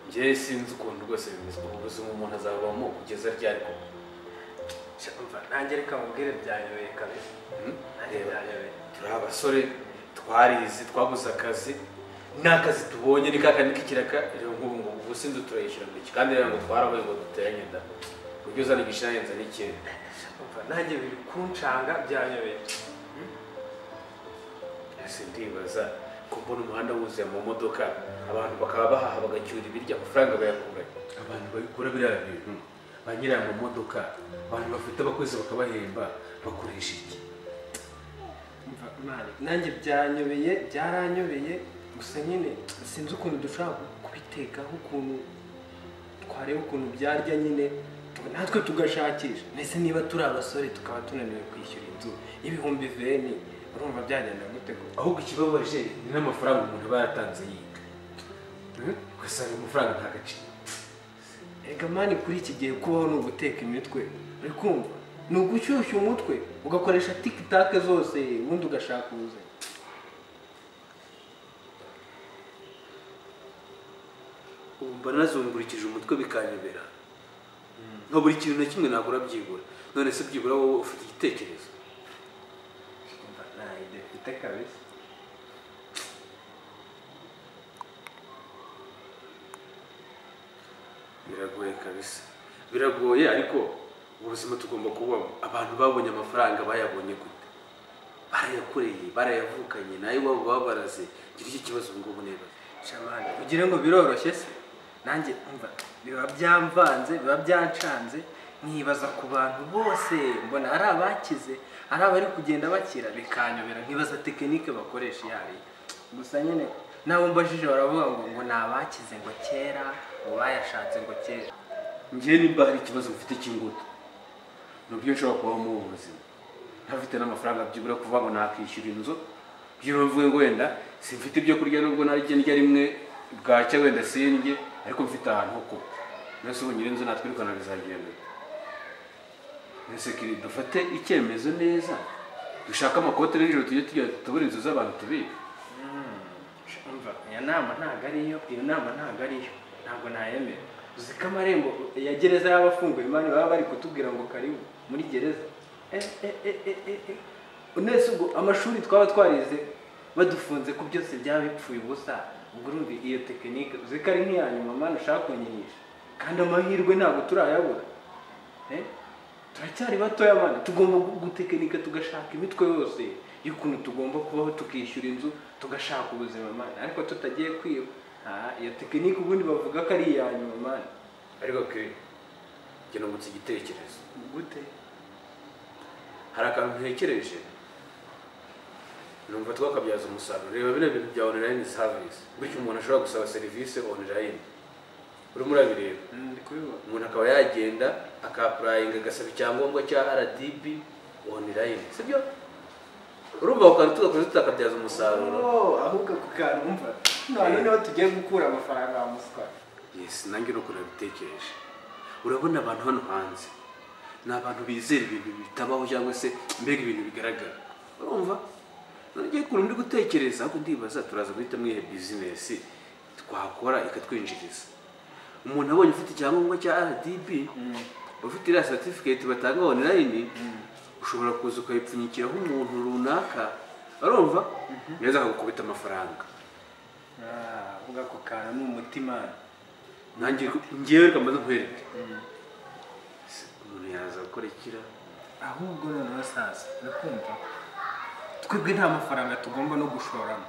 njyewe sinzi ukuntu rwose bimeze ukuntu ubuzima umuntu azabamo kugeza ryariko nanjye reka mubwire byanyobeye kabisa nanjye reba byanyobeye turi abasore twarize twabuze akazi n'akazi tubonye ni kakandi k'ikiraka rero nk'ubu ngubu ubu sinzi turayishyura iki kandi rero ngo twarabaye ngo duteranye da ujye uzana igishanyenza n'ikintu umva nanjye biri kuncanga byanyobeye ese ndibaza ko mbona umuhanda wuzuye mu modoka abantu bakaba bahaha bagacyura ibiryo amafaranga bayakura abantu babikura biriya bintu ba nyiri mu modoka abantu bafite abakozi bakabahemba bakoresha iki umva mwana nanjye byanyobeye byaranyobeye gusa nyine sinzi ukuntu dushobora kubitekaho ukuntu twareba ukuntu byarya nyine natwe tugashakisha mbese niba turi abasore tukaba tunaniwe kwishyura inzu y'ibihumbi veni urumva byagenda gute koko ahubwo ikibabaje ni n'amafaranga umuntu aba yaratanze yiga ugasanga amafaranga nta gaciro Erega mani kuri iki gihe kubaho ni uguteka imitwe uri kumva ni ugushyushya umutwe ugakoresha tikitake zose ubundi ugashaka ubuzima umva nazungurikije umutwe bikanyobera nka buri kintu na kimwe ntabwo urabyibura none se byibura wowe ufite igitekerezo Umva, nta idea mfite kabisa biragoye kabisa biragoye ariko ubuzima tugomba kubamo abantu babonye amafaranga bayabonye gute barayakoreye barayavukanye nayo iwabo babaraze ngira iki kibazo ubu ngubu nibaza shamani ugira ngo biroroshye se nanjye umva biba byamvanze biba byancanze nkibaza ku bantu bose mbona ari abakize ari abari kugenda bakira bikanyobera nkibaza tekinike bakoresha iyo ari yo. gusa nyine nabo mbajije baravuga ngo ngo ni abakize ngo kera ngo bayashatse ngo kera ngewe nimba hari ikibazo mfite cy'ingutu ni uburyo nshobora kubaho mu buzima ntafite n'amafaranga byibura kuvuga ngo nakwishyura inzu byibura mvuge ngo wenda simfite ibyo kurya nubwo narya ndya rimwe bwacya wenda sindye ariko mfite ahantu ho kuba mbese ubu nyir'inzu natwirukana bizagenda mbese kiri dufate icyemezo neza dushake amakote nijoro tujye tujya tubura inzu z'abantu tubika umva iyo nama ntabwo ariyo iyo nama ntabwo ariyo ntabwo nayemera uzi ko amarembo ya gereza y'abafunguye imana baba bari kutubwira ngo karibu muri gereza Eh, eh, eh, eh, eh, eh. nese ubwo amashuri twaba twarize badufunze ko byose byaba bipfuye ubusa ubwo urumva iyo tekinike uzi ko ari nk'iya nyuma mwana ushaka kunyihisha kandi amahirwe ntabwo turayabura Eh? turacyari batoya mwana tugomba gutekinika tugashaka imitwe yose y'ukuntu tugomba kubaho tukishyura inzu tugashaka ubuzima mwana ariko tutagiye kwiba Ah, iyo tekinike ubundi bavuga ko ari iya nyuma mwana ariko ke njye nungutse igitekerezo gute hari akantu ntekereje numva twakabyaza umusaruro reba biriya bintu bya online service bityo umuntu ashobora gusaba serivisi online urimo urabireba ndi kubibona umuntu akaba yagenda akapurayinga agasaba icyangombwa cya rdb online sibyo urumva ako kantu tugakoze tutakabyaza umusaruro ahubwo ako kantu umva none niho tugiye gukura amafaranga wa muswa yesi nanjye nuko nabitekereje urabona abantu hano hanze ni abantu bizera ibintu bitabaho cyangwa se mbega ibintu bigaragara urumva nongeye ukuntu ndi gutekereza ahubwo ndibaza turaza guhitamo iyihe bizinesi twakora ikatwinjiriza umuntu abonye ufite icyangombwa cya rdb ufite iriya certificate batanga online ushobora kuza ukayipfunyikiraho umuntu runaka urumva neza akagukubita amafaranga ahubwo ako kantu ni umutima nanjye ngewe reka mbaze nkwereke Se, umuntu yaza gukora ikira ahubwo noneho sasa urakumva twebwe nta mafaranga tugomba no gushoramo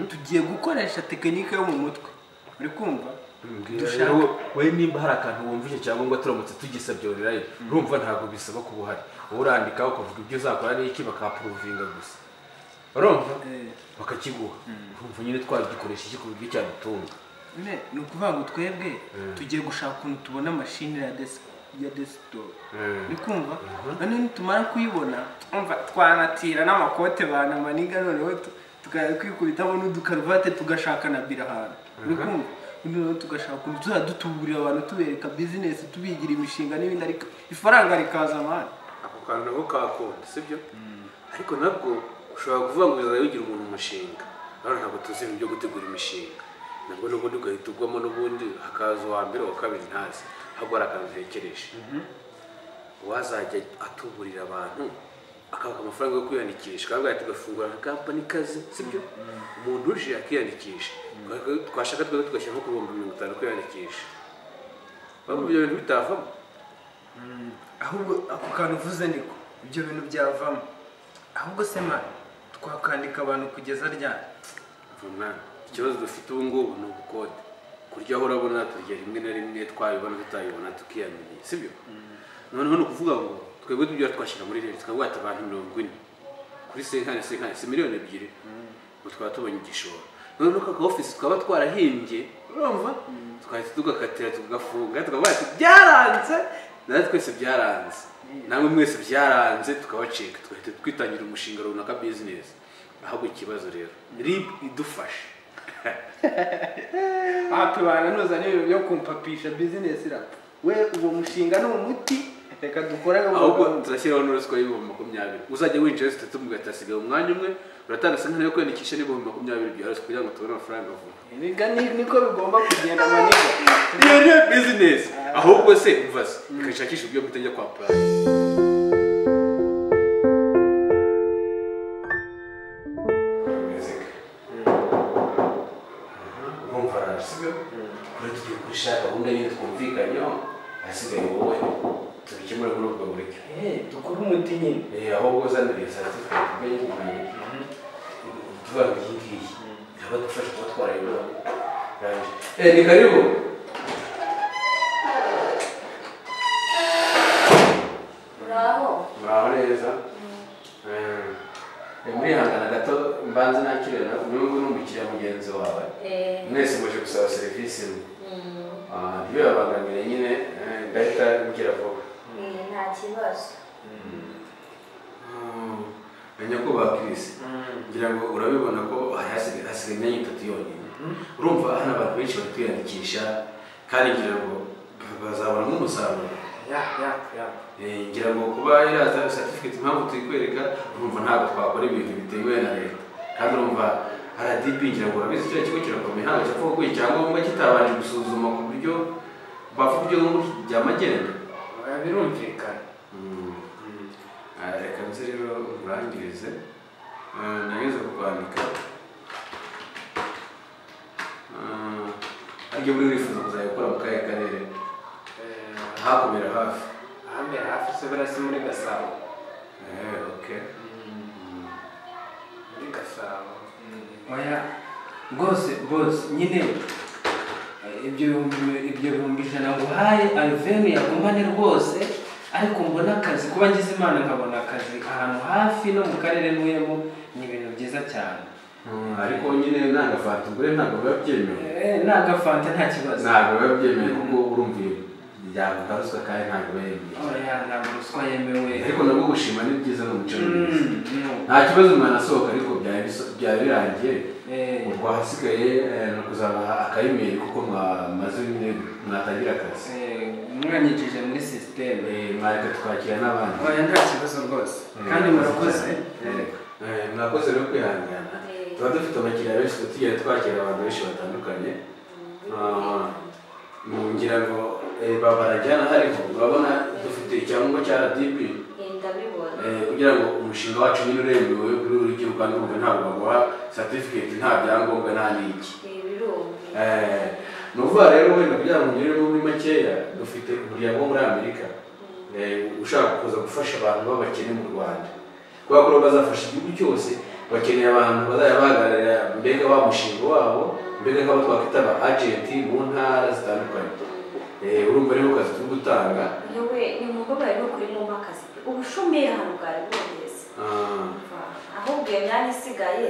tugiye gukoresha tekinike yo mu mutwe uri kumva dushaka Dushaka- wowe nimba hari akantu wumva icyo cyangombwa turamutse tugisabye online urumva ntabwo bisaba kuba uhari wowe urandika ukavuga ibyo uzakora n'iki bakapuruvinga gusa urumva Eh, bakakiguha urumva nyine twagikoresha iki ku buryo cyadutunga ne ni ukuvuga ngo twebwe tugiye gushaka ukuntu tubona mashini ya desi- ya desktop uri kumva noneho nitumara kuyibona umva twanatira n'amakote banamaniga noneho tu- tukajya twikubitamo n'udukaruvate tugashaka na bira ahantu uri kumva noneho tugashaka ukuntu tuzajya dutuburira abantu tubereka bizinesi tubigira imishinga n'ibindi ariko ifaranga rikaza amahane ako kantu nako kakunda sibyo ariko nabwo ushobora kuvuga ngo bizajya bigira umuntu umushinga rero ntabwo tuzi ibintu byo gutegura imishinga nabwo n'ubundi ugahita ugwamo n'ubundi hakaza uwa mbere uwa kabiri ntazi ahubwo hari akantu utekereje uwazajya atuburira abantu akabaka amafaranga yo kwiyandikisha akavuga ati gafungura nka kampani kazi sibyo umuntu uje akiyandikisha twashaka twebwe tugashyira nko ku bihumbi mirongo itanu kwiyandikisha urabona ibyo bintu bitavamo ahubwo ako kantu uvuze niko ibyo bintu byavamo ahubwo se mani twakandika abantu kugeza ryari mwana ikibazo dufite ubu ngubu ni ubukode kurya aho urabona turya rimwe na rimwe twabibona tutayibona tukiyamenya sibyo noneho ni ukuvuga ngo twebwe tubyo twashyira muri leta tukavuga ati abantu mirongo ine kuri senkani senkani si miliyoni ebyiri ngo twaba tubonye igishoro noneho kaka ofisi twaba twarahimbye urumva twahita tugakatira tugafunga tukavuga ati byaranze natwe twese byaranze namwe mwese byaranze tukabacika tugahita twitangira umushinga runaka bizinesi ahubwo ikibazo rero rib idufashe aha tubananuza n'ibintu byo kumpapisha bizinesi irapfa we uwo mushinga ni umuti reka dukore ahubwo turashyiraho n'uruswa y'ibihumbi makumyabiri uzajya winjira wese utatu mugahita asigaye umwanya umwe uratanga sinkani yo kwiyandikisha n'ibihumbi makumyabiri bya ruswa kugira ngo tubone amafaranga vuba Ibiga ni- niko bigomba kugenda maniga iyo niyo bizinesi ahubwo se umva se ikashakisha uburyo bwo kutajya kwa purayi urumva arasiga kuri tugiye gushaka gahunda nyine twumvikanyeho ahasigaye wowe tubikemure muri ubwo buryo dukore umuti nyine Eh, ahubwo uzanire certificate ujye kumenye tuvuga ngo iyi ngiyi iraba dufasha kuba twarayibaho eh ni karibu Bravo. muraho neza Eh, muri hangana gato mbanze nakire na uyu nguyu ni umukiriya mugenzi wawe Eh, mwese muje gusaba serivisi imwe mm, Ah, ntibibabangamire nyine eh, ndahita mbwira vuba eh, nta kibazo. Ah, nyakubahwa kirisi ngira ngo urabibona ko hasigaye hasigaye imyanya itatu yonyine urumva hano abantu benshi bari kwiyandikisha kandi ngira ngo bazabona nk'umusaruro ya ya ya Eh, ngira ngo kuba iraza certificate impamvu tuyikwereka urumva ntabwo twakora ibintu bitemewe na leta kandi urumva RDB ngira ngo urabizi kiriya kigo kirakomeye ntabwo cyapfa kuguha icyangombwa kitabanje gusuzuma ku buryo bavuga ibyo nk'uburyo byamagenda Oya, birumvikana Ah, reka nze rero nkurangirize Ah, nageze ku kwandika Ah, aribyo muri wifuza kuzabikora mu kahe karere Eh, hakomera hafi ahambere hafi se buriya si muri gasabo Eh, okay. Mm. muri gasabo oya rwose bose nyine eh, ibyo bihumbi- ibyo bihumbi ijana nguhaye aluveni yagumane rwose ariko mbona akazi kuba ngize imana nkabona akazi ahantu hafi no mu karere ntuyemo ni ibintu byiza cyane Mm, ariko nyine nanga fanta ubure ntabwo biba byemewe Eh, nagafanta nta kibazo ntabwo biba byemewe kuko urumva iyo yagaruzwa kandi ntabwo biba yemewe oya ntabwo ruswa yemewe ariko nabwo gushima ni byiza ni umuco mwiza Mm, no. nta kibazo umwana asohoka ariko byari biso- byari birangiye Eh, ubwo ahasigaye eh, ni ukuzabaha akayimeri kuko mwamaze nyine mwatangira akazi eh, mwanyinjije muri sisiteme Eh, mwareka twakira n'abandi oya nta kibazo rwose Eh, kandi murakoze Eh, eh, mwakoze rero kwihangana Eh. tuba dufite abakiriya benshi tuba tugiye twakira abantu benshi batandukanye Ah, ngira ngo eh, babarajyana hariho urabona dufite icyangombwa cya RDB Eh, ndabibona. eh, kugira ngo umushinga wacu nyine uremewe kuri buri gihugu kandi urumva ntabwo baguha certificate nta byangombwa nta n'iki Eh, birumvikana. Eh, ni ukuvuga rero wenda kugira ngo ngeremo muri makeya dufite umuryango wo muri amerika eh, ushaka kuza gufasha abantu b'abakene mu rwanda kubera ko rero bazafasha igihugu cyose bakeneye abantu bazajya bahagararira mbega wa mushinga wabo mbega nk'abo twakwita aba agenti mu ntara zitandukanye Eh, urumva rero kazi turi gutanga Yewe nimumbabarire nukuri mumpakaze ubushomeri ahantu bwari bwogeze Ah, ahubwo iyo myanya isigaye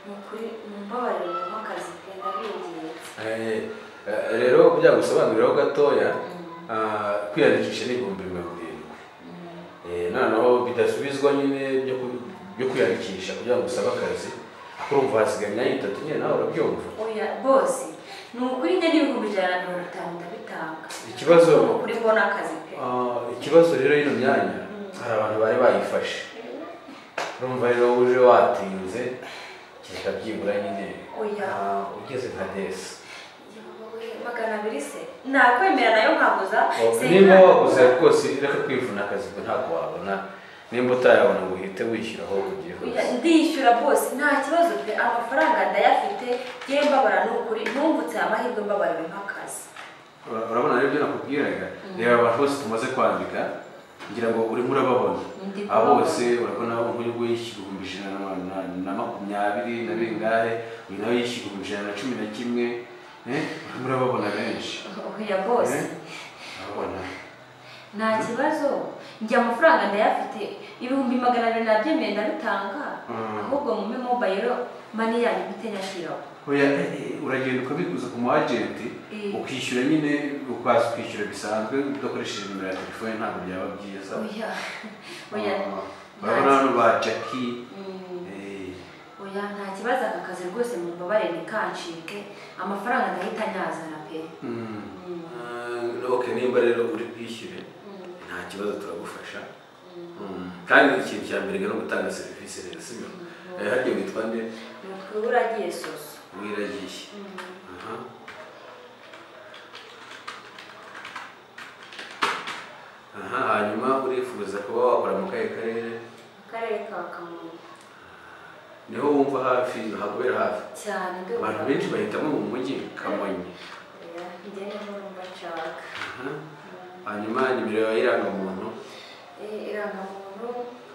ni ukuri mumbabarire mumpakaze pe ndabinginze eh, eh, rero kugira ngo usobanuriraho gatoya ah, kwiyandikisha ni ibihumbi mirongo irindwi Eh, noneho bidasubizwa nyine byo ku- byo kwiyandikisha kugira ngo usabe akazi ariko urumva hasigaye imyanya itatu nyine nawe urabyumva oya bose ni ukuri njye n'ibihumbi ijana na mirongo itanu ndabitanga ikibazo ni ukuri mbona akazi pe ah, ikibazo rero y'ino myanya hari abantu bari bayifashe urumva rero uje watinze kereka byibura nyine Oya. ah, ugeze nka desi Yowe, magana abiri se nakwemera nayo nkaguza Se, nimba nta- waguze rwose reka kwivuna akazi ngo ntabwo wabona nimba utayabona ngo uhite wishyuraho ugiye Oya, hose ndishyura bose nta kibazo pe amafaranga ndayafite ye mbabara ni ukuri ntungutse amahirwe mbabariwe nk'akazi Ura- urabona rero ibyo nakubwiraga reba abantu bose tumaze kwandika ngira ngo urimo urababona Ndi abo kubabona. bose urabona uyu nguyu yishyura ibihumbi ijana na ma- na- na makumyabiri na bingahe uyu nawe yishyura ibihumbi ijana na cumi na kimwe eh, urimo urababona benshi oya bose Eh? urabona nta kibazo njye amafaranga ndayafite ibihumbi magana abiri nabyemeye ndabitanga Mm. ahubwo mume mobayiro mani yanyu mpite nyashyiraho oya eh, eh, uragenda ukabiguza ku mu agenti Eh. ukishyura nyine ukaza ukishyura bisanzwe udakoresheje nimero ya telefone ntabwo byaba byiza oya oya Ah, urabona hano ba jackie Mm, eh, oya nta kibazo aka kazi rwose mu mbabare ntikancike amafaranga ndahita nyazana pe mm. Mm, Ah, ok nimba rero uri bwishyure mm, nta kibazo turagufasha mm. Mm, kandi ikintu cya mbere no gutanga serivisi neza sibyo Eh, hariya witwa nde ni utwiwe uragiye soso wiragiye Mm. aha aha hanyuma urifuza kuba wakora mu kahe karere akarere ka kamonyi niho wumva hafi hakubera hafi cyane ndumva. abantu benshi bahitamo mu mujyi kamonyi Oya, njye niho numva nshaka Aha. hanyuma nimero yawe y'irangamuntu Eh, irangamuntu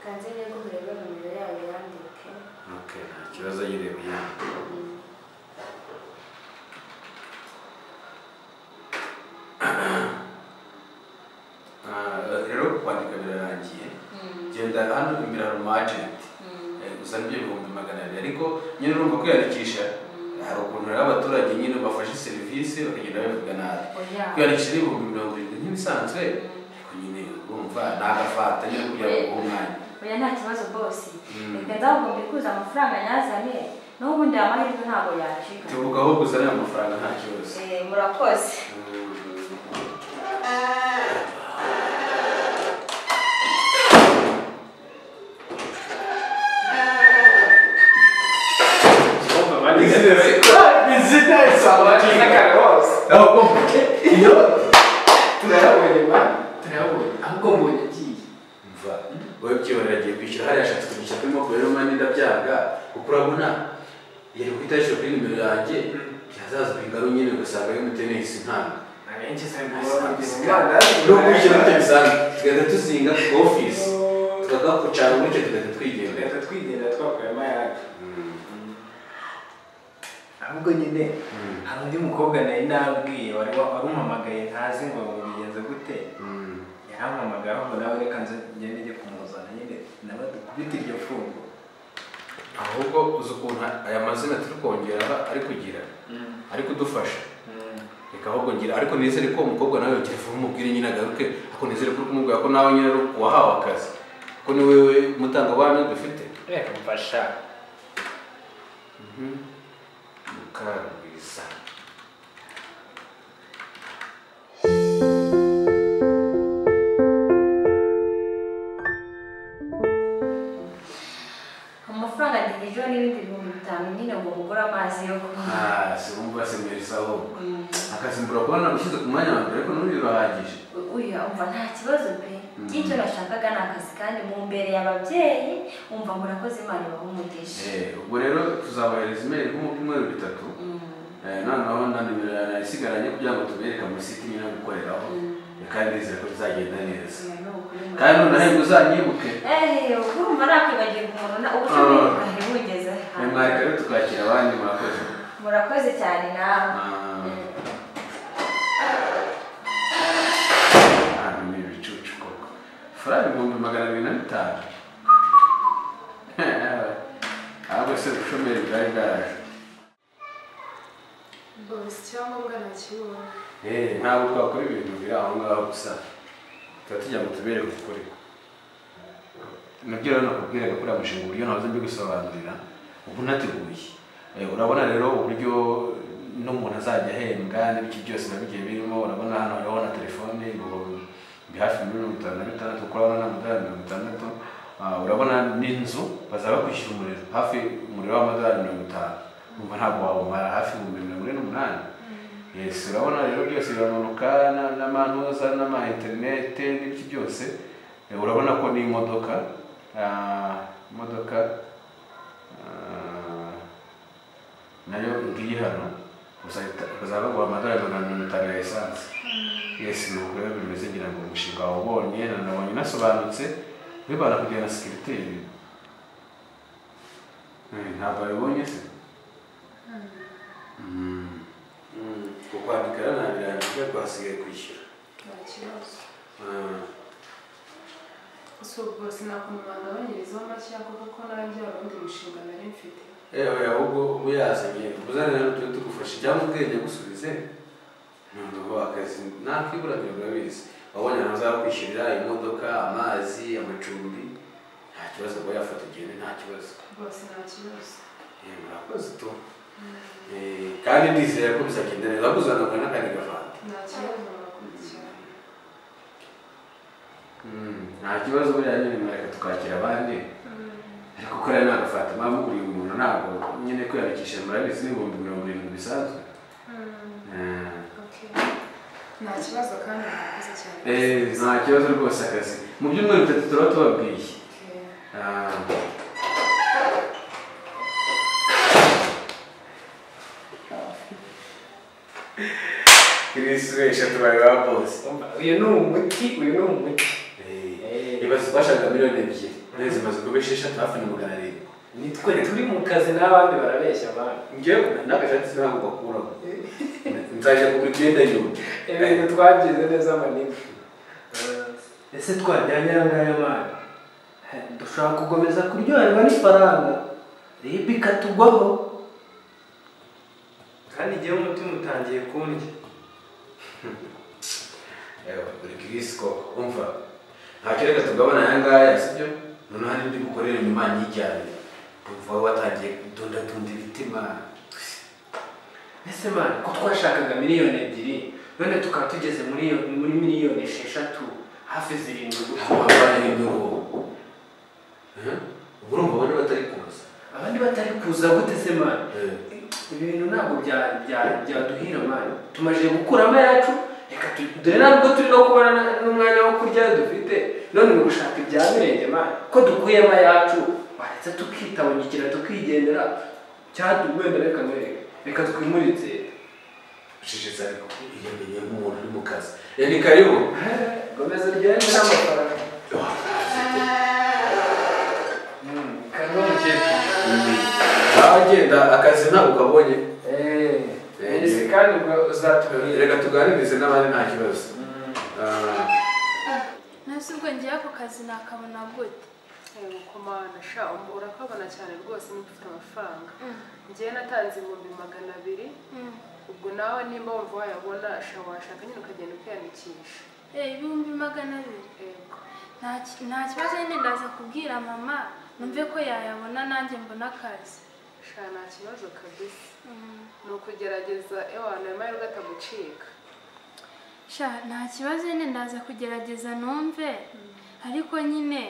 kanzine guhurira nimero yayo yandike ok nta kibazo yireba yawe Ah, rero kwandika birarangiye genda hano imbere hari umu agenti Eh, gusa nibyo ibihumbi magana abiri ariko nyine urumva kwiyandikisha hari ukuntu rero abaturage nyine bafashe serivisi bakagenda babivuga nabi Oya. kwiyandikisha ni ibihumbi mirongo irindwi nk'ibisanzwe ariko nyine urumva ni agafata nyine kugira ngo uhe umwanya oya nta kibazo bose Mm. reka ndahubwo mbikuze amafaranga nyazane n'ubundi aya mahirwe ntabwo yacika tebuka aho kuzana amafaranga nta kibazo Eh, murakoze izina isabati n'akarose Aho kumva. iyo turayabonye mani turayabonye ahubwo mbonye agiye mva wowe byibonera agiye kwishyura hariya ashatse kugishyura kuri mobile money ndabyanga kuko urabona yari guhita yishyura kuri nimero yanjye byazaza bingaro nyine ugasanga y'umutenisi ntabwo abenshi ni ukwishyura bityo bisanzwe tugahita tuzinga ku ofisi tukakucana umucyo tugahita twigendera leta twigendera twakuyemo ayacu ahubwo nyine hari undi mukobwa nari nabwiye wari wa- warumpamagaye ntazi ngo bigenze gute yarampamagaye ahubwo nawe reka nze ngende njye kumuzana nyine nawe dukubite iryo fungo ahubwo uzi ukuntu aya mazina turi kongera ari kugira ari kudufasha reka ahubwo ngira ariko nizere ko uwo mukobwa nawe yongera vuba umubwire nyine agaruke ariko nizere ko uri kumubwira ko nawe nyine ari uwahawe akazi ko ni wowe mutangabuhamya dufite reka mfasha mukarwiza amafaranga ntigejeho n'ibindi bihumbi bitanu nyine ngo mugure amazi yo kunywa Ah, si wumva semerisa ahubwo Mm. akazi mbura kuba nagushyize ku mwanya wa mbere ariko n'ubu birahagije uya umva nta kibazo pe y'icyo nashakaga ni akazi kandi mu mbere y'ababyeyi umva murakoze imana ibaha umugisha Eh, ubwo rero tuzabohereza imeri nko mu byumweru bitatu Mm. Eh, noneho na nimero yawe isigaranye kugira ngo tubereke amasite nyine yo gukoreraho kandi nizere ko bizagenda neza Oya, ni ukuri murakoze. kandi noneho uzanyibuke Eh, urumva nakwibagirwa umuntu na ubucumi Ah. bwari bugeze hano. mwari rero tukakira abandi murakoze murakoze cyane nawe Ah. Ah, ni ibicucu koko faranga ibihumbi magana abiri na bitanu ahubwo se ubushomeri bwari bwaraje bose icyangombwa nakibonye Eh, ntabwo twakora ibintu biri aho ngaho gusa tuba tugira ngo tubereke ukuri nabyo rero nakubwiraga kuri aya mushinga uburyo ntaze mbigusobanurira ubu nateguye Eh, urabona rero uburyo n'umuntu azajya ahembwa n'ibiki byose nabigiye birimo urabona hano hariho na telefone ibihumbi biri hafi ya mirongo itanu na bitandatu kuko urabona n'amadolari mirongo itandatu Ah, urabona n'inzu bazaba bakwishyura umuriro hafi umuriro w'amadolari mirongo itanu umva ntabwo wawumara hafi ibihumbi mirongo ine n'umunani yesi urabona rero byose biramanuka na- n'amantuza n'ama interinete n'ibiki byose Eh, urabona ko n'imodoka ah, imodoka ah, nayo ngiyi hano bazahita- bazaba baguha amadolari magana mirongo itanu ya esanse yesi ni uko rero bimeze ngira ngo umushinga wawubonye nanabonye unasobanutse bibana kugera na sekiriteri Eh, ntabwo wabibonye se Mm. Mm. ukwandika rero nta birango byo twasigaye kwishyura nta kibazo Ah, gusa ubwo sinakumubanda abanyirizaho make kuko nanjye hari undi mushinga nari mfite yewe ahubwo uba yazanye uzane rero tujye tugufasha cyangwa ubwenge gusubize ntabwo uba wakazi nakibura mirongo urabizi wabonye ahantu uzakwishyurira imodoka amazi amacumbi nta kibazo kuba yafata ugende nta kibazo rwose nta kibazo Eh, murakoze tu Eh, kandi ndizeye ko bizagenda neza kuzanabwa n'akandi gafanta nta kibazo murakurikirana nta kibazo buriya nyine mureka tukakira abandi ariko kuriya ni agafata mpamvu uriye umuntu ntabwo nyine kwiyandikisha murabizi n'ibihumbi mirongo irindwi bisanzwe Eh, Okay. nta kibazo kandi murakoze cyane eh, nta kibazo rwose akazi mu byumweru bitatu turaba tubabwiye Okay. Ah, Chris we eshatu bari ba bose uyu ni umuti uyu ni umuti ibaze bashaka miliyoni ebyiri nawe zimaze kubesha eshatu hafi na magana arindwi nitwe turi mu kazi n'abandi barabeshya abantu njyewe n'agashati ntabwo bakuraho nzajya kugura imyenda y'undi ibintu twagize neza manini ese twajyanye aya ngaya mani dushobora gukomeza kuryoherwa n'ifaranga rib ikatugwaho kandi igihe umutima utangiye kundya Ewa, buri kirisiko umva nta kereka tugabana aya ngaya sibyo noneho hari indi bukorere nyuma nyijyane umva wowe watangiye kudundadunda ibitima ese mani ko twashakaga miliyoni ebyiri none tukaba tugeze muri iyo- muri miliyoni esheshatu hafi zirindwi gusa habaye inyungu ubu urumva abandi batari kuza abandi batari kuza gute se mani Eh, ibintu ntabwo bya- bya- byaduhira mani tumaze gukuramo ayacu reka tu- dore ntabwo turi no kubona na- n'umwanya wo kurya dufite none ni gushaka ibya mirenge mani ko dukuyemo ayacu waretse tukitabungikira tukigendera cyangwa wenda reka ntureke reka twimuritse ucecetse ariko iyo menye nk'umuntu uri mu kazi Eh, ni karibu gomeza ryoherwe n'amafaranga Ewa, kanongera aho agenda akazi ntabwo ukabonye eee ese kandi ubwo uzatubwira reka tuganirize n'abandi nta kibazo Ah, nasi ubwo ngiye ako kazi nakabona gute mukomana sha um- urakabona cyane rwose niba ufite amafaranga ngewe natanze ibihumbi magana abiri ubwo nawe nimba wumva wayabona sha washaka nyine ukagenda ukiyandikisha Eh, ibihumbi magana abiri yego nta ki- nta kibazo nyine ndaza kubwira mama numve ko yayabona nanjye mbona akazi sha nta kibazo kabisa Mm. ni ukugerageza ewana amahirwe atagucika sha nta kibazo nyine ndaza kugerageza numve ariko nyine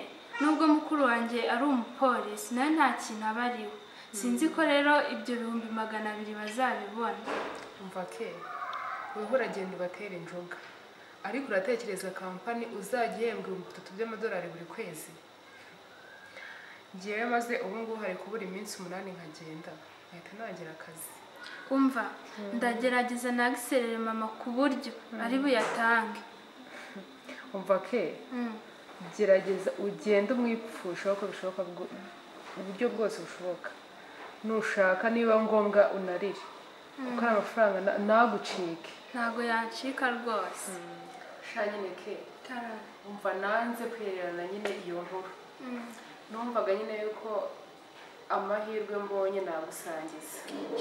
nubwo mukuru wanjye ari umupolisi nawe nta kintu aba ariwe sinzi ko rero ibyo bihumbi magana abiri bazabibona umva ke wowe uragenda ubatera injoga ariko uratekereza kampani uzajya uhembwa ibihumbi bitatu by'amadolari buri kwezi ngewe maze ubu ngubu hari kubura iminsi umunani nkagenda nkahita ntagira akazi umva ndagerageza nagiserere mama ku buryo ari buyatange umva ke Mm. gerageza ugende umwipfusha uko bishoboka bwo- uburyo bwose bushoboka nushaka niba ngombwa unarire kuko ari amafaranga na- ntagucike ntago yancika rwose shanyine ke Tara. umva nanze kwihererana nyine iyo nkuru Mm. numvaga nyine yuko amahirwe mbonye nagusangiza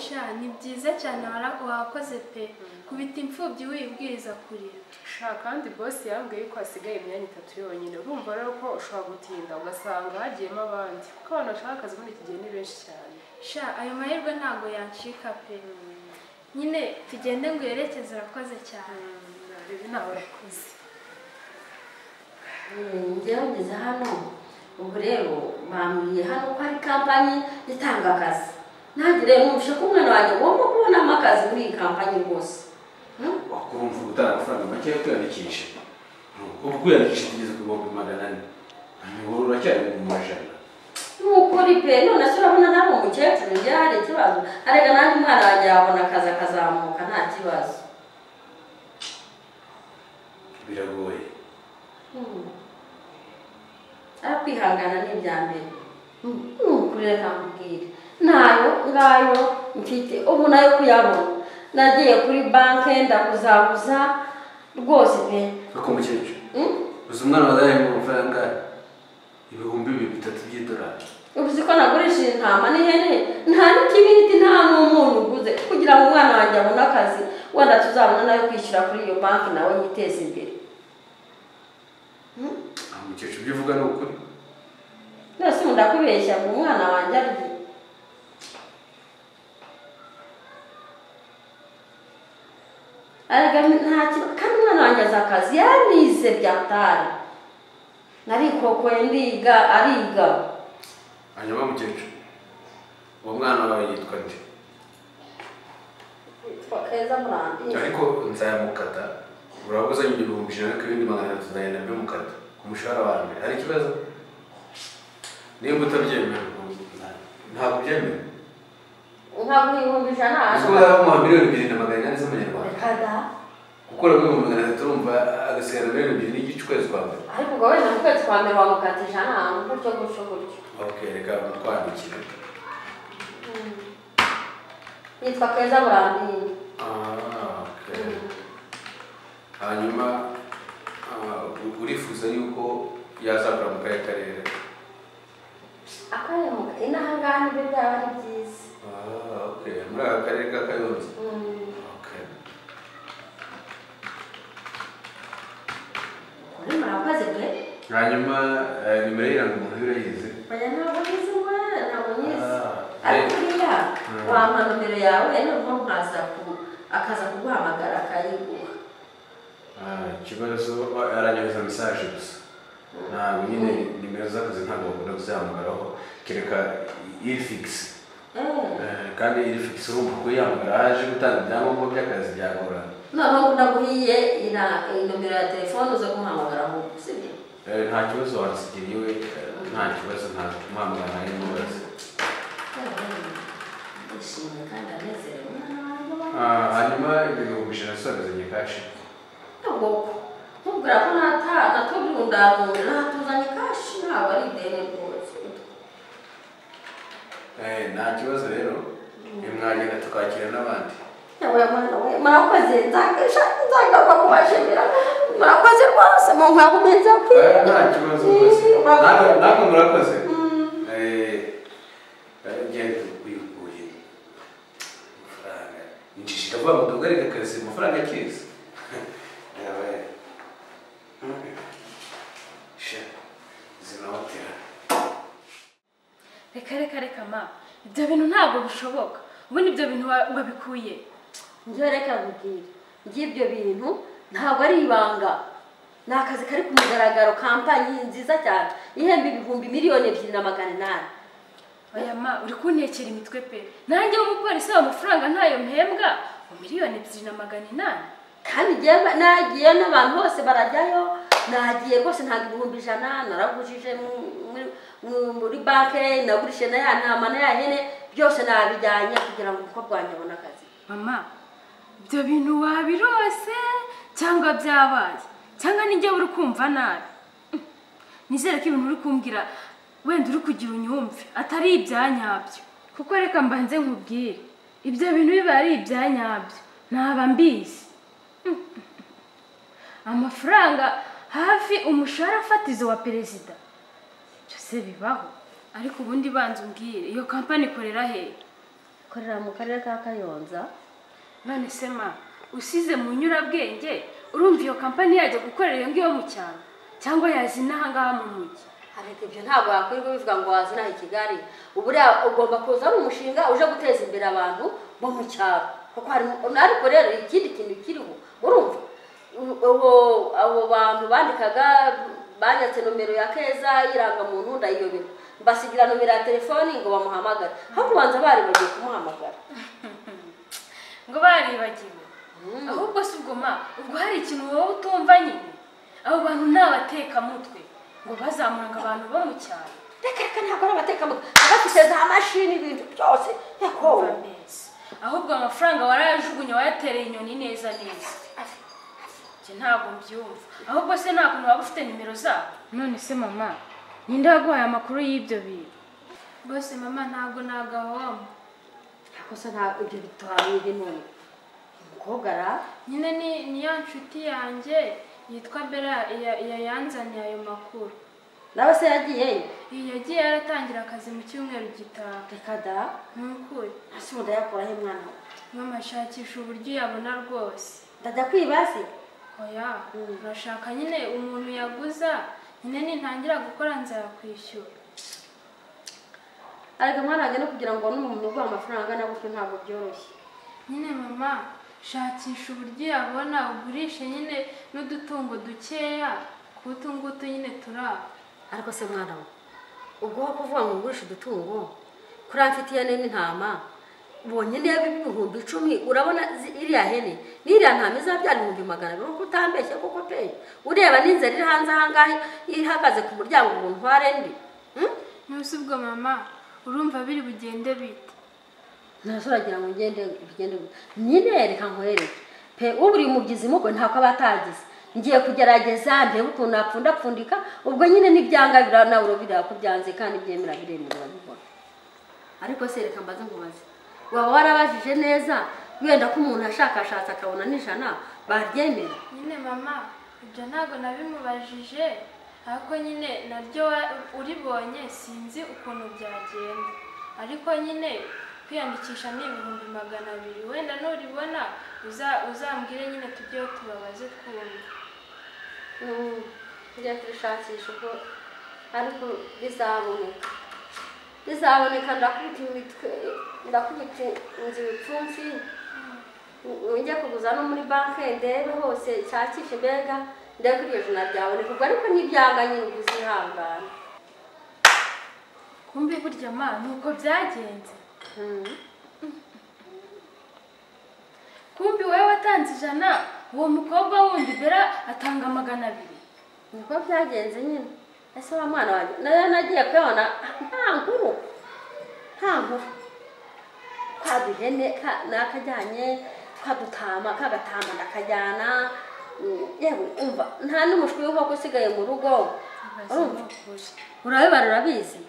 sha ni byiza cyane wara- wakoze pe kubita imfubyi wibwiriza kurira sha kandi bosi yambwiye yuko hasigaye imyanya itatu yonyine urumva rero ko ushobora gutinda ugasanga hagiyemo abandi kuko abantu bashaka akazi muri iki gihe ni benshi cyane sha ayo mahirwe ntago yancika pe nyine tugende ngo yerekeze urakoze cyane ibi ntawe yakoze Eh, njyewe ngeze hano ubu rero bambwiye hano ko hari kampanyi itanga akazi nanjye rero numvise ko umwana wanjye ngomba kubonamo akazi muri iyi kampanyi rwose wakumva gutanga amafaranga make yo kwiyandikisha ubu kwiyandikisha tugeze ku bihumbi magana ane wowe uracyari mu majana nukuri pe none se urabona nawe umukecuru ngira hari ikibazo arega nanjye umwana wanjye yabona akazi akazamuka nta kibazo biragoye Hmm. ariko kwihangana ni ibya mbere nukurira kamubwire nayo ngayo mfite ubu nayo kuyabona nagiye kuri banke ndakuzabuza rwose pe ariko umukecuru Hmm? uzi umwana wazaye mu mafaranga ibihumbi bibiri bitatu by'idolari uzi ko nagurishije intama n'ihene nta n'ikibiriti nta n'umunyu uguze kugira ngo umwana wanjye abone akazi wenda tuzabona nayo kwishyura kuri iyo banki nawe yiteze imbere aha umukecuru ibyo uvuga ni ukuri none ubu ndakubeshya ngo umwana wanjye arye arega nta kibazo kandi umwana wanjye azi akazi yarize byatari narikokoye ndiga ariga hanyuma umukecuru uwo mwana wawe yitwa nde yitwa keza murambi ariko nzayamukata uraba uzanye igihumbi ijana ariko ibindi magana atatu uzagenda bimukata ku mushahara wa mbere hari ikibazo nimba utabyemera nta- ntabwo ubyemera ntabwo ibihumbi ijana uzi ko uzabamuha miliyoni ebyiri na magana inani z'amanyarwanda rekada gukora kuri magana atatu urumva agasigara miliyoni ebyiri n'igice ukwezi kwa mbere ariko ubwo wenda mu kwezi kwa mbere wamukata ijana gutyo gutyo gutyo okay reka twandikire yitwa keza burambiri Ah, okay. hanyuma ah, u- urifuza yuko yazagura mu kahe karere akarere mu inaha ngaha nibyo byaba ari byiza Ah, okay. muri aka karere ka kayonza Mm. okay. kuri murakoze pe hanyuma eh, nimero y'irangamuntu urayizi oya ntabwo nyizi we ntabwo nyizi Ah, ariko eh, uriya Mm. wampa nomero yawe noneho nkaza ku akaza kuguhamagara akayiguha ah, ikibazo ah, aranyohereza mesaje gusa ntabwo nyine nimero z'akazi ntabwo bakunda kuzihamagaraho kereka irifigisi Eh, Eh, kandi iri fikisi urumva ko yamagara aje gutanga ibyangombwa by'akazi byagorana noneho ndaguhiye ina- iyi nomero ya telefone uze kumuhamagara ahubwo sibyo Eh, nta kibazo wansigira iwe eh, nta kibazo nta muhamagara nta n'imubaze yishimye kandi anezerewe umwana wanjye Ah, hanyuma ibihumbi ijana sobezanye kashi Agoko. Mubwira ko nata natubundabunda natuzanye kashi ntabwo ari ideni rwose. Eh, nta kibazo rero nimwagenda tukakira n'abandi Yawe mwana we murakoze nzakisha nzagaruka kubashimira. Murakoze rwose mu nkabume nza Eh, nta kibazo rwose Namwe- namwe murakoze Eh, eh, ngende wikuye amafaranga injiji ndavuga ngo duhagarike akazi amafaranga akizi Eh, sha zinawutera reka reka reka ma ibyo bintu ntabwo bishoboka ubundi ibyo bintu wa- wabikuye Njye reka nkubwire. By'ibyo bintu ntabwo ari ibanga. Ni akazi kari ku mugaragaro kampanyi nziza cyane ihemba ibihumbi miliyoni ebyiri na magana inani. oya ma uri kuntekera imitwe pe nanjye w'umupolisi wawe amafaranga ntayo mpembwa ngo miliyoni ebyiri na magana inani kandi njyewe nagiye n'abantu bose barajyayo nagiye rwose ntabwo ibihumbi ijana naragujije mu- muri- mu- muri banke nagurishije na ya ntama na ya hene byose nabijyanye kugira ngo umukobwa wanjye abone akazi mama ibyo bintu wabirose cyangwa byabaye cyangwa nijya uri kumva nabi Mm. nizere ko ibintu uri kumbwira wenda uri kugira unyumve atari ibyanyabyo kuko reka mbanze nkubwire ibyo bintu biba ari ibyanyabyo ntaba mbizi amafaranga hafi umushahara fatizo wa perezida byose bibaho ariko ubundi banza umbwire iyo kampani ikorera hehe korera mu karere ka kayonza none se ma usize mu nyurabwenge urumva iyo kampani yajya gukorera iyo ngiyo mu cyaro cyangwa yaza inaha ngaha mu mujyi ariko ibyo ntabwo wakwirirwa bivuga ngo wazina i kigali uburiya ugomba kuza ari umushinga uje guteza imbere abantu bo mu cyaro kuko hari ariko rero ikindi kintu kiriho murumva ubu- ubu- abo bantu bandikaga banyatse nomero ya keza y'irangamuntu ndayiyoberwa mbasigira nomero ya telefoni ngo bamuhamagare aho kubanza bari bagiye kumuhamagara ngo baribagiwe ahubwo si ubwo ma ubwo hari ikintu wowe utumva nyine abo bantu ni abatekamutwe ngo bazamuranga abantu bo mu cyaro reka reka ntabwo ari abatekamutwe abafite za mashini ibintu byose yakowe neza ahubwo amafaranga warayajugunye wayatereye inyoni neza neza njye ntabwo mbyumva ahubwo se nta kuntu waba ufite nimero zabo none se mama ninde waguhaye amakuru y'ibyo bintu rwose mama ntabwo nagahoma gusa ntabwo ibyo bitabaye none umukobwa ara nyine ni niyo nshuti yanjye yitwa bera ya- ya- yanzaniye ayo makuru nawe se yagiyeyo iyi yagiye yaratangira akazi mu cyumweru gitaha reka da nk'ukuri hasi ubu ndayakuraho mwana we mama ashakisha uburyo yabona rwose ndajya kwiba se oya urashaka nyine umuntu yaguza nyine nintangira gukora nzakwishyura arega mwana wanjye no kugira ngo ubone umuntu uguha amafaranga angana gutyo ntabwo byoroshye nyine mama shakisha uburyo yabona ugurishe nyine n'udutungo dukeya ku ngutu nyine turaba ariko se mwana we ubwo wo kuvuga ngo ugurishe udutungo kuriya mfitiye hene n'intama ubonye niba ibihumbi icumi urabona zi- iriya hene n'iriya ntama izabyara ibihumbi magana abiri kuko utambeshye koko pe ureba n'inzara iri hanze aha ngaha ihagaze ku muryango ngo ntware ndi Hmm? ntusi ubwo mama urumva biri bugende bite ntase uragira ngo ugende ugende nyine reka nkohereze pe uburi umubyizi mugwe ntabwo aba atagize ngiye kugerageza ndebe ukuntu napfundapfundika ubwo nyine n'ibyanga bira- nawe urabireba ko byanze kandi byemera biremewe urabibona ariko se reka mbaze nkubaze waba warabajije neza wenda ko umuntu ashakashatse akabona n'ijana baryemera nyine mama ibyo ntabwo nabimubajije ariko nyine naryo wa- uribonye sinzi ukuntu byagenda ariko nyine kwiyandikisha ni ibihumbi magana abiri wenda nuribona uza- uzambwire nyine tujye tubabaze twumve njya kubishakisha ubwo ariko bizaboneka bizaboneka ndakubita imitwe ndakubita inzu ibipfunsi njya kuguza no muri banki ndebe hose nshakishe mbega ndebe ko iryo jana ryaboneka ubwo ariko n'ibyanga nyine ubwo uzihangana kumbe burya ma nuko byagenze kumbi wowe watanze ijana uwo mukobwa wundi bera atanga magana abiri niko byagenze nyine ese wa mwana wanjye nayo nagiye kuyabona nta nkuru nta nkuru ka duhene ka- nakajyanye ka dutama ka gatama ndakajyana mm, yewe umva nta n'umushwi w'inkoko usigaye mu rugo urumva urabibara urabizi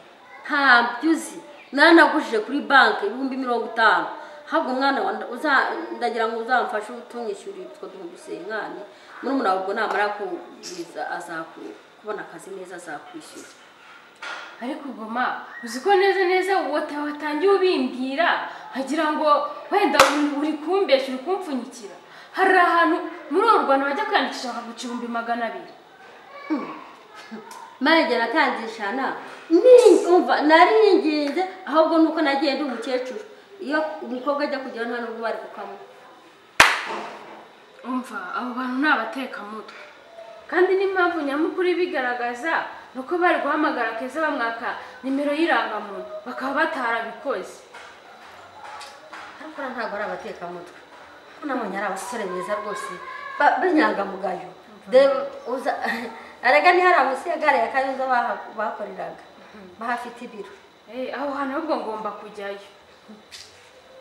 nta byo uzi nanagujije kuri banki ibihumbi mirongo itanu habwo umwana wa uza- ndagira ngo uzamfashe utunyishyurire utwo duhumbi usengane muri umuna ubwo namara kubwiza azaku- kubona akazi neza azakwishyura ariko ubwo ma uzi ko neza neza wote watangiye ubimbwira nkagira ngo wenda uri- uri kumbesha uri kumpfunyikira hari ahantu muri uru rwanda bajya kwiyandikisha bakaguca ibihumbi magana abiri marege natangishana ni- umva naringinze ahubwo nuko nagiye ndi umukecuru iyo umukobwa ajya kujyaho nta n'ubwo bari kukamwa umva abo bantu ni abatekamutwe kandi n'impamvu nyamukuru ibigaragaza ni uko bari guhamagara keza bamwaka nimero y'irangamuntu bakaba batarabikoze ariko uriya ntabwo ari abatekamutwe kuko nabonye ari abasore beza rwose ba- b'inyangamugayo Reba, uza arega ni hariya munsi ya gare ya kayonza baha- bahakoreraga bahafite ibiro Eh, aho hantu ahubwo ngomba kujyayo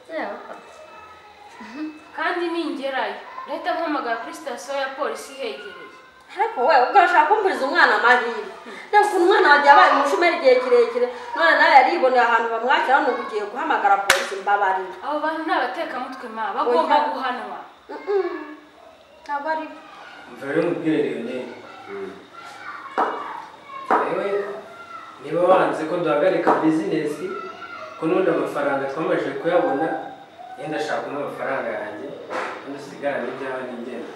yewe kandi ningerayo leta mpamagara kuri sitasiyo ya polisi ihegereye ariko wowe ubwo urashaka kumburiza umwana amahirwe reba ukuntu umwana wagiye abaye umushomeri igihe kirekire none nawe yariboneye ahantu bamwakira nubwo ugiye guhamagara polisi mbabarira abo bantu ni abatekamutwe ma bagomba Oya. guhanwa ntabwo ari byo mva rero mubwire leonel yewe niba wanze ko duhagarika bizinesi ko n'ubundi amafaranga twamajije kuyabona yenda ashaka n'amafaranga yanjye kandi usigarane ibyawe n'ingenda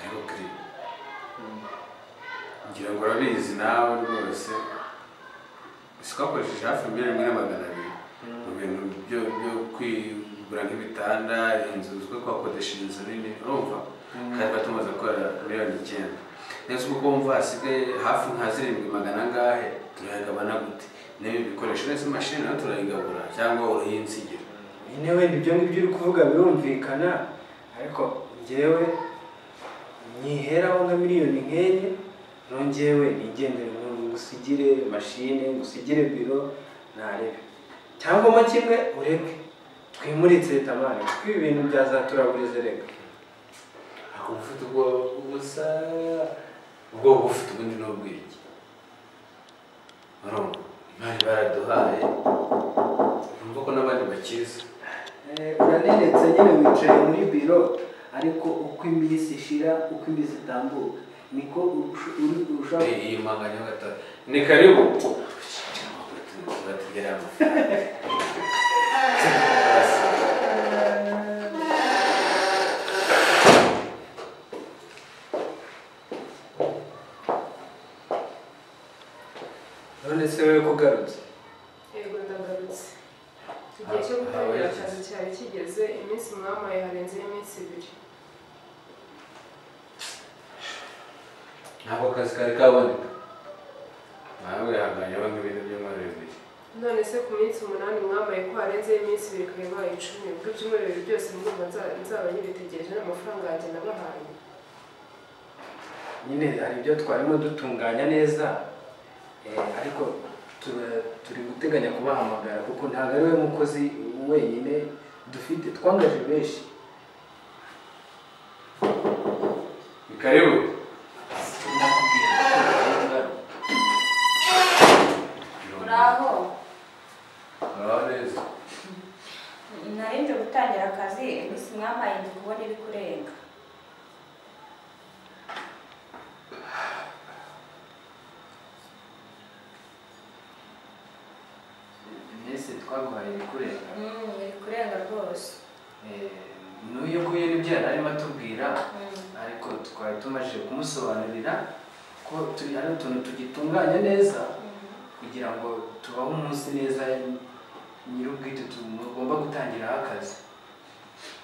ariko kiri ngira ngo urabizi nawe rwose twakoresheje hafi miliyoni imwe na magana abiri mu bintu byo byo kwigura nk'ibitanda inzu zo kwakodesha inzu nini urumva kandi tuba tumaze gukora miliyoni icyenda ndetse uko wumva hasigaye hafi nka zirindwi magana angahe turayagabana gute n'ibindi bikoresho ndetse imashini nayo turayigabura cyangwa urayinsigira nyine wenda ibyo ngibyo uri kuvuga birumvikana ariko njyewe nyiheraho nka miliyoni nk'enye nongewe nigendere ngusigire mashine ngusigire biro narebe cyangwa kimwe ureke twimuritse tamara kuko ibi bintu byazaturaburize reka aho ufite ubwo ubusa ubwo ufite ubundi ni ubwenge urumva imari baraduhaye urumva ko n'abandi bakiza Eh, uranenetse nyine wicaye muri biro ariko uko iminsi ishira uko iminsi itambuka niko urusha- uri- urushaho iyi manganya gatatu ni karibu batugeraho amafaranga none se wowe ko ugarutse yego ndagarutse igihe cyo gutangira akazi cyari kigeze iminsi mwamaye harenzeho iminsi ibiri ntabwo akazi kari kaboneka nawe wihanganyeho nk'ibintu by'umweru bibiri none se ku minsi umunani mwamaye ko harenzeho iminsi ibiri ikaba ibaye icumi ubwo ibyumweru bibiri byose mwumva nza- nzaba nyibitegereje n'amafaranga yanjye nabahaye nyine hari ibyo twarimo dutunganya neza eh, ariko tura- turi guteganya kubahamagara kuko ntabwo ari we mukozi wenyine dufite twangaje benshi ni karibu nakubwira ko hari ingaruka. uraho uraho neza narembye gutangira akazi iminsi mwampaye ndi kubona iri kurenga iminsi twaguhaye ikurenga Mm, iri kurenga rwose n'uyu nguyu nibyo yari arimo atubwira Mm. ariko twari tumaze kumusobanurira ko turi ari utuntu tugitunganya neza kugira ngo tubaho umunsi neza nyir'ubwite tugomba gutangiraho akazi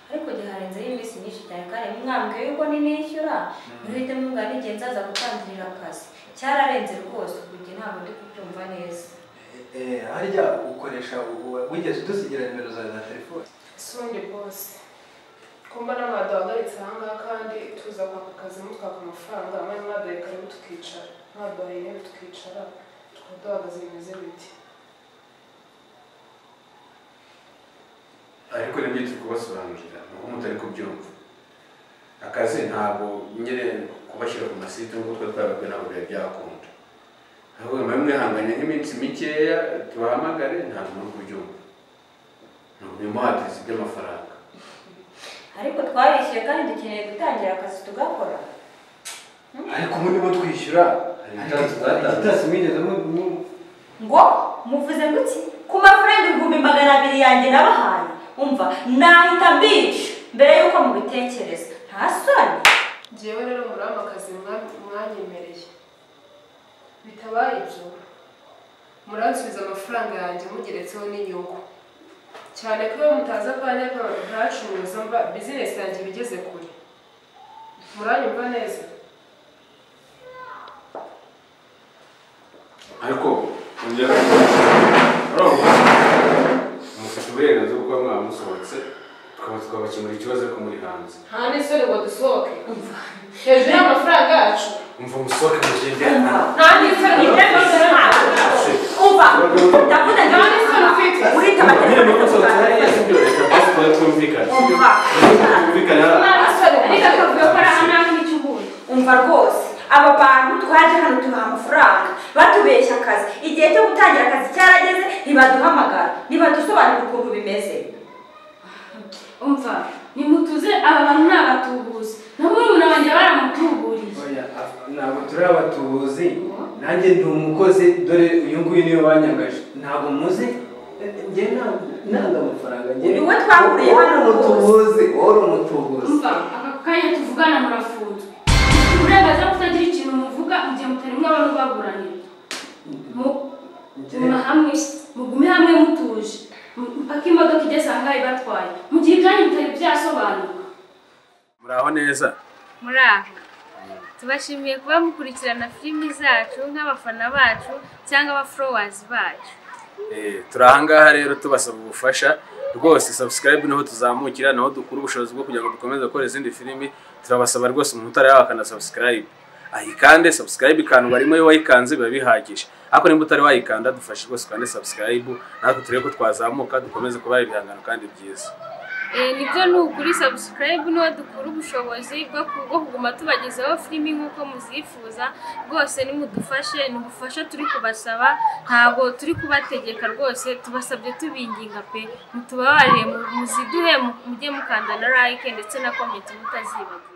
ariko igihe harenzeho iminsi myinshi cyane kandi mwambwiye yuko ninishyura muhite mubwira n'igihe nzaza gutangirira akazi cyararenze rwose ubu njye ntabwo ndi kubyumva neza harya ukoresha wigeze udusigira nimero zawe za telefone sundi bose ko mbona mwaduhagaritse ahangaha kandi tuza kwaka akazi mutwaka amafaranga amwe mwaduhaye karibu tukicara mwaduhaye intebe tukicara tukaba duhagaze bimeze biti ariko nibyo turi kubasobanurira ni uko mutari kubyumva akazi ntabwo nyine kubashyira ku masite nk'uko twari twababwiye ntabwo byari byakunda ahubwo mube mwihanganye nk'iminsi mikeya tubahamagare ntabwo muri kubyumva ni ukumuhatiza iby'amafaranga ariko twarishyuye kandi dukeneye gutangira akazi tugakora ariko ubu ndimo twishyura Hari igitasi twatanze. igitasi mwigeze mu- mu- ngo muvuze gutya ku mafaranga ibihumbi magana abiri yanjye nabahaye umva nahita mbica mbere y'uko mubitekereza nta soni ngewe rero murama akazi mwa- mwanyemereye bitabaye ibyo muransubiza amafaranga yanjye mugeretseho n'inyungu cyane ko iyo mutazi akanya k'abantu ntacuruza mba bizinesi yanjye iba igeze kure muranyumva neza ariko kongera urumva mufite uburenganzira bwo kuba mwamusohotse tukaba twabakemura ikibazo ariko muri hanze nta n'isoni ngo dusohoke hejuru y'amafaranga yacu umva musohoke mugende nta n'isoni ngo dusohoke umva ndavuga ngo nta n'isoni ufite uhita nyine amategeko muri kusohotse hariya si byo leta basi twari twumvikana umva twumvikane hariya ariko akavuga ko ari aha nawe n'icyo uhuye umva rwose aba bantu twaje hano tubaha amafaranga batubeshya akazi igihe cyo gutangira akazi cyarageze ntibaduhamagara ntibadusobanurira ukuntu bimeze umva nimutuze aba bantu ni abatubuzi na murumuna wanjye baramutuburiye oya af- ntabwo turi abatubuzi nanjye ndi umukozi dore uyu nguyu niwe wanyangaje ntabwo muzi eh, njye ntabwo ntabwo amafaranga njye Ni we twahuriye wowe uri hano rwose. umutubuzi wowe uri umutubuzi umva aka kanya tuvugana murafunzwe Mfite uburenganzira bwo kutagira ikintu muvuga igihe mutari mwaba mubaburanira Mu- muma hamwe mugume hamwe mutuje M- mpaka imodoka igeze ahangaha ibatwaye mu gihe ibyanyu bitari byasobanuka muraho neza muraho tubashimiye kuba mukurikirana filimi zacu nk'abafana bacu cyangwa abaforowazi bacu turi ahangaha rero tubasaba ubufasha rwose sabusikarayibu niho tuzamukira naho dukura ubushobozi bwo kugira ngo dukomeze gukora izindi filimi turabasaba rwose umuntu utarayaha sabusikarayibu ayikande sabusikarayibu ikantu barimo iyo wayikanze biba bihagije ariko nimba utari wayikanda dufashe rwose ukande sabusikarayibu natwe turebe ko twazamuka dukomeze kubaha ibihangano kandi byiza nibyo ni ukuri sabusikarayibu niho dukura ubushobozi bwo ku- bwo kuguma tubagezaho filimi nk'uko muzifuza rwose nimudufashe ni ubufasha turi kubasaba ntabwo turi kubategeka rwose tubasabye tubinginga pe mutubabarire mu- muziduhe mu- mujye mukanda na like ndetse na komenti mutazibagiwe